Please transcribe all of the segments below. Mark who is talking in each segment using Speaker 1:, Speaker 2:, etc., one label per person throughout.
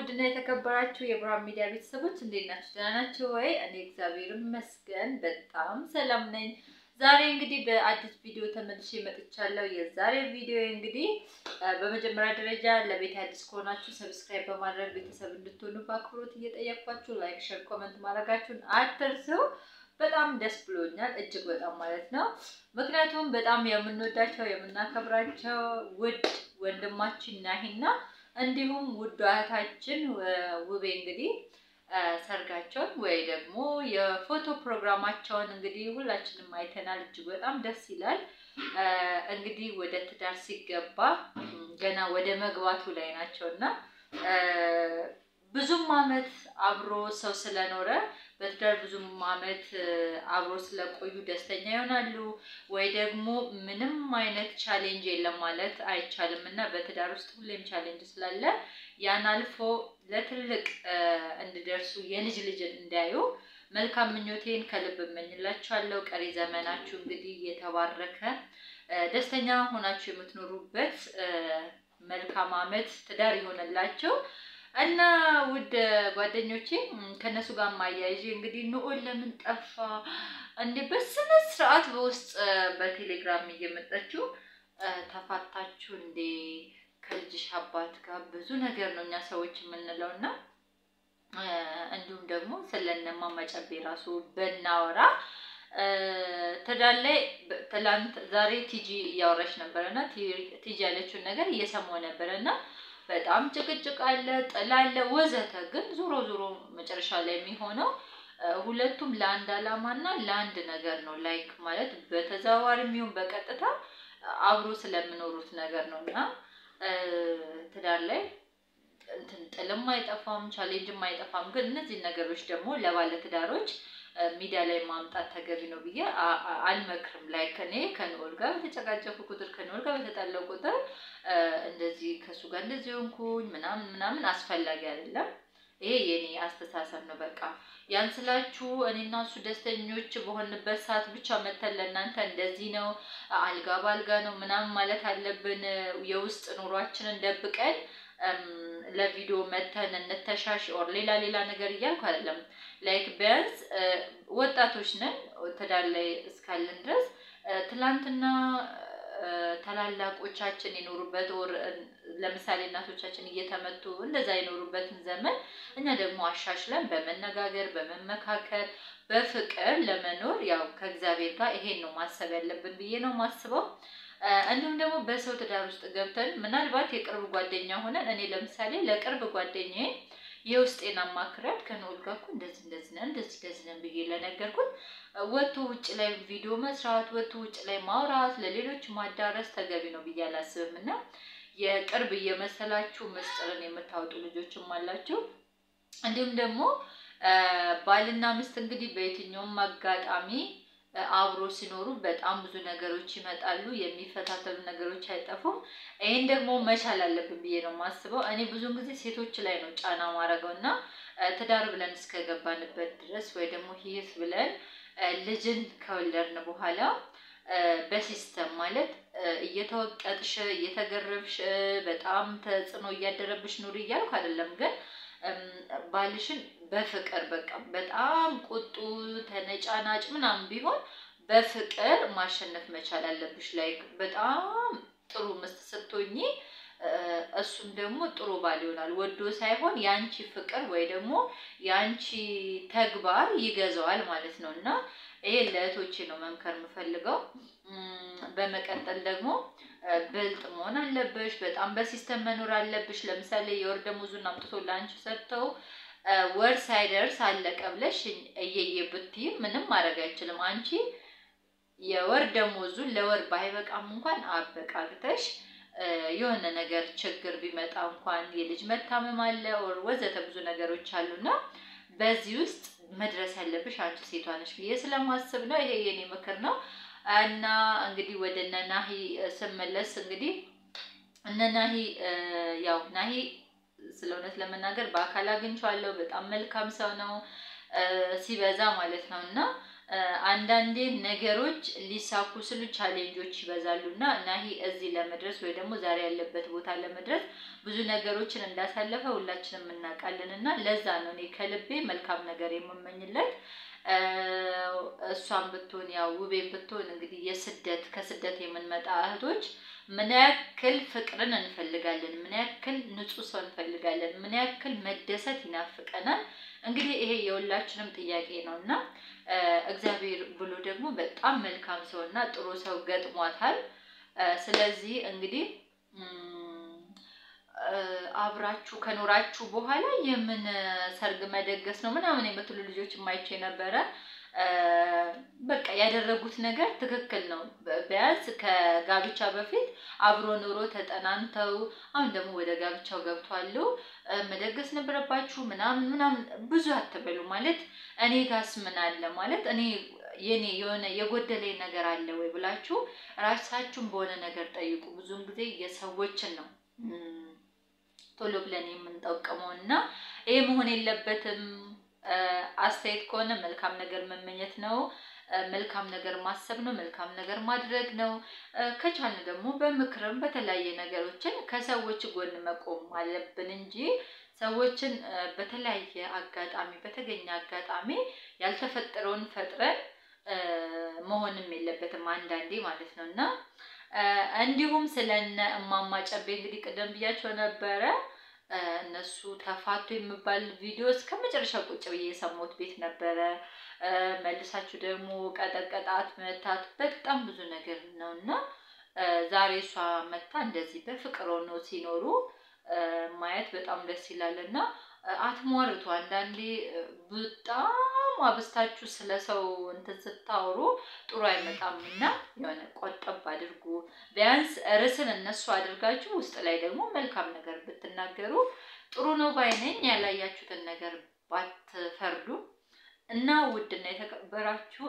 Speaker 1: ውድና የተከበራችሁ የብርሃን ሚዲያ ቤተሰቦች እንዴት ናችሁ? ደህና ናችሁ ወይ? እኔ እግዚአብሔር ይመስገን በጣም ሰላም ነኝ። ዛሬ እንግዲህ በአዲስ ቪዲዮ ተመልሼ መጥቻለሁ። የዛሬ ቪዲዮ እንግዲህ በመጀመሪያ ደረጃ ለቤት አዲስ ከሆናችሁ ሰብስክራይብ በማድረግ ቤተሰብ እንድትሆኑ በአክብሮት እየጠየኳችሁ ላይክ፣ ሸር፣ ኮመንት ማድረጋችሁን አትርሱ። በጣም ደስ ብሎኛል፣ እጅግ በጣም ማለት ነው። ምክንያቱም በጣም የምንወዳቸው የምናከብራቸው ውድ ወንድማችን ናሂና እንዲሁም ውድ እህታችን ውቤ እንግዲህ ሰርጋቸውን ወይ ደግሞ የፎቶ ፕሮግራማቸውን እንግዲህ ሁላችንም አይተናል። እጅግ በጣም ደስ ይላል። እንግዲህ ወደ ትዳር ሲገባ ገና ወደ መግባቱ ላይ ናቸው እና ብዙም አመት አብሮ ሰው ስለኖረ በትዳር ብዙም አመት አብሮ ስለቆዩ ደስተኛ ይሆናሉ ወይ ደግሞ ምንም አይነት ቻሌንጅ የለም ማለት አይቻልም እና በትዳር ውስጥ ሁሌም ቻሌንጅ ስላለ ያን አልፎ ለትልቅ እንዲደርሱ የልጅ ልጅን እንዲያዩ መልካም ምኞቴን ከልብ እመኝላችኋለሁ። ቀሪ ዘመናችሁ እንግዲህ የተባረከ ደስተኛ ሆናችሁ የምትኖሩበት መልካም አመት ትዳር ይሆንላቸው እና ውድ ጓደኞቼ ከነሱ ጋር ማያይዤ እንግዲህ ንዑል ለምን ጠፋ እንዴ? በስነ ስርዓት በውስጥ በቴሌግራም እየመጣችሁ ተፋታችሁ እንዴ? ከልጅሽ አባት ጋር ብዙ ነገር ነው እኛ ሰዎች የምንለው እና እንዲሁም ደግሞ ስለነማ መጨቤ ራሱ በናወራ ትዳር ላይ ትላንት ዛሬ ቲጂ እያወራች ነበረ እና ቲጂ ያለችውን ነገር እየሰማሁ ነበረ እና በጣም ጭቅጭቅ አለ፣ ጥል አለ፣ ወዘተ። ግን ዞሮ ዞሮ መጨረሻ ላይ የሚሆነው ሁለቱም ለአንድ አላማ እና ለአንድ ነገር ነው። ላይክ ማለት በተዘዋዋሪ የሚሆን በቀጥታ አብሮ ስለሚኖሩት ነገር ነው እና ትዳር ላይ እንትን ጥልም አይጠፋም፣ ቻሌንጅም አይጠፋም። ግን እነዚህ ነገሮች ደግሞ ለባለ ትዳሮች ሚዲያ ላይ ማምጣት ተገቢ ነው ብዬ አልመክርም። ላይክ እኔ ከንኦል ጋር በተጨቃጨኩ ቁጥር ከንኦል ጋር በተጣለው ቁጥር እንደዚህ ከእሱ ጋር እንደዚህ ሆንኩኝ ምናምን ምናምን አስፈላጊ አይደለም። ይሄ የኔ አስተሳሰብ ነው። በቃ ያን ስላችሁ እኔና እሱ ደስተኞች በሆንበት ሰዓት ብቻ መተን ለእናንተ እንደዚህ ነው አልጋ በአልጋ ነው ምናምን ማለት አለብን። የውስጥ ኑሯችንን ደብቀን ለቪዲዮ መተን እንተሻሽ ኦር ሌላ ሌላ ነገር እያልኩ አይደለም። ላይክ ቢያንስ ወጣቶች ነን ትዳር ላይ እስካለን ድረስ ትላንትና ታላላቆቻችን የኖሩበት ወር ለምሳሌ እናቶቻችን እየተመቱ እንደዛ የኖሩበትን ዘመን እኛ ደግሞ አሻሽለን በመነጋገር በመመካከር በፍቅር ለመኖር ያው ከእግዚአብሔር ጋር ይሄን ነው ማሰብ ያለብን ብዬ ነው ማስበው። እንዲሁም ደግሞ በሰው ትዳር ውስጥ ገብተን ምናልባት የቅርብ ጓደኛ ሆነን እኔ ለምሳሌ ለቅርብ ጓደኛዬ የውስጤን አማክሪያት ከንዑል ጋር እኮ እንደዚህ እንደዚህ ነን እንደዚህ እንደዚህ ነን ብዬ ለነገርኩት ወጥቶ ውጭ ላይ ቪዲዮ መስራት ወጥቶ ውጭ ላይ ማውራት ለሌሎች ማዳረስ ተገቢ ነው ብዬ አላስብም። እና የቅርብ እየመሰላችሁ ምስጢርን የምታወጡ ልጆችም አላችሁ። እንዲሁም ደግሞ ባልና ሚስት እንግዲህ በየትኛውም አጋጣሚ አብሮ ሲኖሩ በጣም ብዙ ነገሮች ይመጣሉ። የሚፈታተሉ ነገሮች አይጠፉም። ይህን ደግሞ መቻል አለብን ብዬ ነው የማስበው። እኔ ብዙን ጊዜ ሴቶች ላይ ነው ጫና ማድረገው እና ትዳር ብለን እስከገባንበት ድረስ ወይ ደግሞ ህይወት ብለን ልጅን ከወለድን በኋላ በሲስተም ማለት እየተወቀጥሽ እየተገረብሽ በጣም ተጽዕኖ እያደረብሽ ኑሪ እያልኩ አይደለም ግን ባልሽን በፍቅር በቃ በጣም ቁጡ ተነጫናጭ ምናምን ቢሆን በፍቅር ማሸነፍ መቻል አለብሽ። ላይ በጣም ጥሩ ምስት ስትሆኚ እሱም ደግሞ ጥሩ ባል ይሆናል። ወዶ ሳይሆን የአንቺ ፍቅር ወይ ደግሞ የአንቺ ተግባር ይገዛዋል ማለት ነው እና ይሄ ለእህቶቼ ነው መምከር የምፈልገው። በመቀጠል ደግሞ ብልጥ መሆን አለብሽ። በጣም በሲስተም መኖር አለብሽ። ለምሳሌ የወር ደመወዙን አምጥቶ ለአንቺ ሰጥተው ወር ሳይደርስ አለቀ ብለሽ እየየ ብትይ ምንም ማድረግ አይችልም። አንቺ የወር ደመወዙን ለወር ባይበቃም እንኳን አበቃቅተሽ የሆነ ነገር ችግር ቢመጣ እንኳን የልጅ መታመም አለ ወር ወዘተ ብዙ ነገሮች አሉና በዚህ ውስጥ መድረስ ያለብሽ አንቺ ሴቷ ነሽ ብዬ ስለማስብ ነው። ይሄ የኔ ምክር ነው። እና እንግዲህ ወደ እነ ናሂ ስመለስ እንግዲህ እነ ናሂ ያው ናሂ ስለ እውነት ለመናገር በአካል አግኝቼዋለሁ። በጣም መልካም ሰው ነው ሲበዛ ማለት ነው። እና አንዳንዴ ነገሮች ሊሳኩ ስሉ ቻሌንጆች ይበዛሉ እና ናሂ እዚህ ለመድረስ ወይ ደግሞ ዛሬ ያለበት ቦታ ለመድረስ ብዙ ነገሮችን እንዳሳለፈ ሁላችንም እናውቃለን እና ለዛ ነው እኔ ከልቤ መልካም ነገር የምመኝለት። እሷን ብትሆን ያው ውቤን ብትሆን እንግዲህ የስደት ከስደት የምንመጣ እህቶች ምን ያክል ፍቅርን እንፈልጋለን፣ ምን ያክል ንጹህ ሰው እንፈልጋለን፣ ምን ያክል መደሰት ይናፍቀናል። እንግዲህ ይሄ የሁላችንም ጥያቄ ነው እና እግዚአብሔር ብሎ ደግሞ በጣም መልካም ሰው እና ጥሩ ሰው ገጥሟታል። ስለዚህ እንግዲህ አብራችሁ ከኖራችሁ በኋላ የምን ሰርግ መደገስ ነው ምናምን የምትሉ ልጆች የማይቼ ነበረ። በቃ ያደረጉት ነገር ትክክል ነው። ቢያንስ ከጋብቻ በፊት አብሮ ኑሮ ተጠናንተው አሁን ደግሞ ወደ ጋብቻው ገብቷሉ። መደገስ ነበረባችሁ ምናምን ምናምን ብዙ አትበሉ። ማለት እኔ ጋስ ምን አለ ማለት እኔ የኔ የሆነ የጎደለኝ ነገር አለ ወይ ብላችሁ ራሳችሁን በሆነ ነገር ጠይቁ። ብዙውን ጊዜ የሰዎችን ነው ቶሎ ብለን የምንጠቀመው እና ይሄ መሆን የለበትም። አስተያየት ከሆነ መልካም ነገር መመኘት ነው። መልካም ነገር ማሰብ ነው። መልካም ነገር ማድረግ ነው። ከቻልን ደግሞ በምክርም በተለያየ ነገሮችን ከሰዎች ጎን መቆም አለብን እንጂ ሰዎችን በተለያየ አጋጣሚ በተገኘ አጋጣሚ ያልተፈጠረውን ፈጥረን መሆንም የለበትም አንዳንዴ ማለት ነው እና እንዲሁም ስለነ እማማ ጨቤ እንግዲህ ቅደም ብያቸው ነበረ። እነሱ ተፋቱ የሚባል ቪዲዮ እስከ መጨረሻ ቁጭ ብዬ የሰማሁት ቤት ነበረ። መልሳችሁ ደግሞ ቀጠቀጣት፣ መታት፣ በጣም ብዙ ነገር ነው እና ዛሬ እሷ መታ እንደዚህ በፍቅር ሆነው ሲኖሩ ማየት በጣም ደስ ይላል እና አትሟርቱ። አንዳንዴ በጣም አብስታችሁ ስለ ሰው እንትን ስታወሩ ጥሩ አይመጣም እና የሆነ ቆጠብ አድርጉ። ቢያንስ ርዕስን እነሱ አድርጋችሁ ውስጥ ላይ ደግሞ መልካም ነገር ብትናገሩ ጥሩ ነው ባይነኝ። ያላያችሁትን ነገር ባትፈርዱ እና ውድና የተከበራችሁ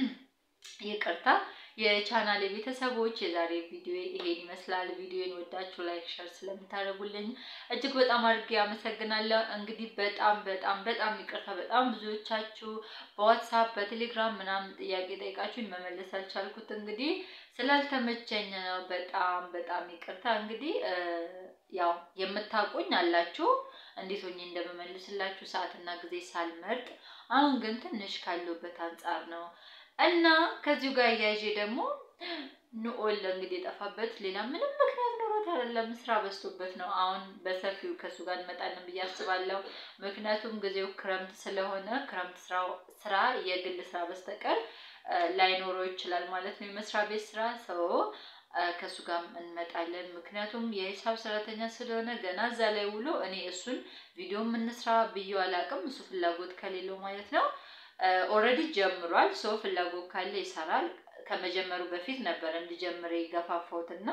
Speaker 1: ይቅርታ የቻናል ቤተሰቦች የዛሬ ቪዲዮ ይሄን ይመስላል። ቪዲዮን ወዳችሁ ላይክ፣ ሸር ስለምታደርጉልኝ እጅግ በጣም አድርጌ አመሰግናለሁ። እንግዲህ በጣም በጣም በጣም ይቅርታ በጣም ብዙዎቻችሁ በዋትሳፕ በቴሌግራም ምናምን ጥያቄ ጠይቃችሁኝ መመለስ አልቻልኩት እንግዲህ ስላልተመቸኝ ነው። በጣም በጣም ይቅርታ። እንግዲህ ያው የምታውቁኝ አላችሁ እንዴት ሆኜ እንደምመልስላችሁ ሰዓትና ጊዜ ሳልመርጥ፣ አሁን ግን ትንሽ ካለሁበት አንጻር ነው እና ከዚሁ ጋር እያይዤ ደግሞ ንኦል እንግዲህ የጠፋበት ሌላ ምንም ምክንያት ኖሮት አይደለም፣ ስራ በዝቶበት ነው። አሁን በሰፊው ከእሱ ጋር እንመጣለን ብዬ አስባለሁ። ምክንያቱም ጊዜው ክረምት ስለሆነ ክረምት ስራ የግል ስራ በስተቀር ላይኖረው ይችላል ማለት ነው፣ የመስሪያ ቤት ስራ ሰው ከእሱ ጋር እንመጣለን። ምክንያቱም የሂሳብ ሰራተኛ ስለሆነ ገና እዛ ላይ ውሎ እኔ እሱን ቪዲዮ የምንስራ ብዬው አላውቅም፣ እሱ ፍላጎት ከሌለው ማለት ነው። ኦልሬዲ ጀምሯል። ሰው ፍላጎት ካለ ይሰራል። ከመጀመሩ በፊት ነበር እንዲጀምር የገፋፋሁት እና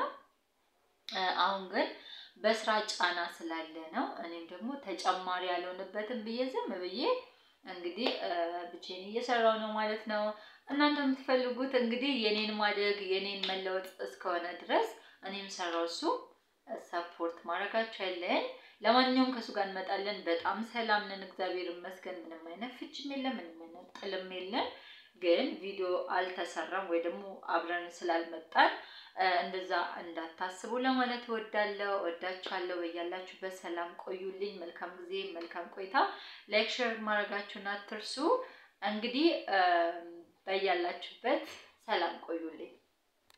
Speaker 1: አሁን ግን በስራ ጫና ስላለ ነው። እኔም ደግሞ ተጨማሪ ያልሆንበትም ብዬ ዝም ብዬ እንግዲህ ብቻዬን እየሰራው ነው ማለት ነው። እናንተ የምትፈልጉት እንግዲህ የኔን ማደግ የኔን መለወጥ እስከሆነ ድረስ እኔም ሰራው እሱ ሰፖርት ማድረጋቸው ያለን ለማንኛውም ከእሱ ጋር እንመጣለን። በጣም ሰላም ነን፣ እግዚአብሔር ይመስገን። ምንም አይነት ፍችም የለም፣ ምንም አይነት ጥልም የለን። ግን ቪዲዮ አልተሰራም ወይ ደግሞ አብረን ስላልመጣን እንደዛ እንዳታስቡ ለማለት እወዳለሁ። እወዳችኋለሁ። በያላችሁ በሰላም ቆዩልኝ። መልካም ጊዜ፣ መልካም ቆይታ። ላይክ ሼር ማድረጋችሁን አትርሱ። እንግዲህ በያላችሁበት ሰላም ቆዩልኝ።